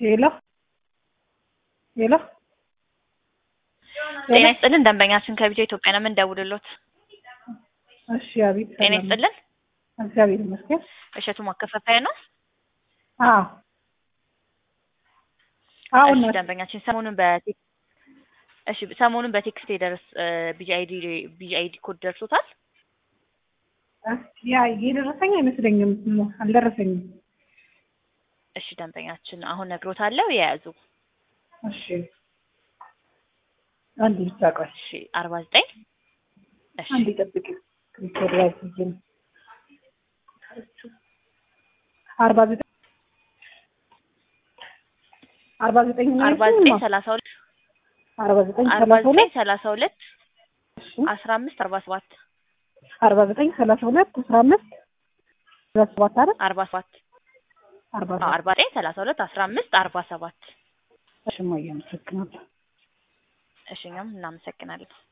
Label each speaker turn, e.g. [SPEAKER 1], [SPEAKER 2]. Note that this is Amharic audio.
[SPEAKER 1] ሄሎ ሄሎ
[SPEAKER 2] ጤና ይስጥልን ደንበኛችን ከቢጃ ኢትዮጵያ ነው የምንደውልሎት።
[SPEAKER 1] እሺ አቤት
[SPEAKER 2] ጤና
[SPEAKER 1] ሰላም ነው።
[SPEAKER 2] ይስጥልን
[SPEAKER 1] እግዚአብሔር ይመስገን
[SPEAKER 2] እሸቱ ማከፋፈያ ነው።
[SPEAKER 1] አዎ አሁን
[SPEAKER 2] እሺ ደንበኛችን ሰሞኑን በቴክ እሺ ሰሞኑን በቴክስት የደረስ ቢጂአይዲ ቢጂአይዲ ኮድ ደርሶታል።
[SPEAKER 1] ያ የደረሰኝ አይመስለኝም አልደረሰኝም
[SPEAKER 2] እሺ ደንበኛችን አሁን ነግሮታለሁ የያዙ
[SPEAKER 1] እሺ አንድ ብቻ ቆይ
[SPEAKER 2] እሺ አርባ ዘጠኝ እሺ
[SPEAKER 1] አንድ ጠብቂ ክሪስቶር ላይ ሲጅን አርባ ዘጠኝ አርባ ዘጠኝ ነው
[SPEAKER 2] አርባ
[SPEAKER 1] ያልሽኝ?
[SPEAKER 2] ዘጠኝ ሰላሳ ሁለት
[SPEAKER 1] አርባ ዘጠኝ
[SPEAKER 2] አርባ
[SPEAKER 1] ሰላሳ
[SPEAKER 2] ዘጠኝ
[SPEAKER 1] ሁለት
[SPEAKER 2] ሰላሳ ሁለት
[SPEAKER 1] እሺ
[SPEAKER 2] አስራ አምስት አርባ ሰባት
[SPEAKER 1] አርባ ዘጠኝ ሰላሳ ሁለት አስራ አምስት አስራ ሰባት አይደል
[SPEAKER 2] አርባ ሰባት
[SPEAKER 1] አርባ
[SPEAKER 2] አዎ
[SPEAKER 1] ሰባት
[SPEAKER 2] አርባ ዘጠኝ ሰላሳ ሁለት አስራ አምስት አርባ ሰባት
[SPEAKER 1] እሺ እማዬ አመሰግናለሁ
[SPEAKER 2] እሺ እኛም እናመሰግናለን።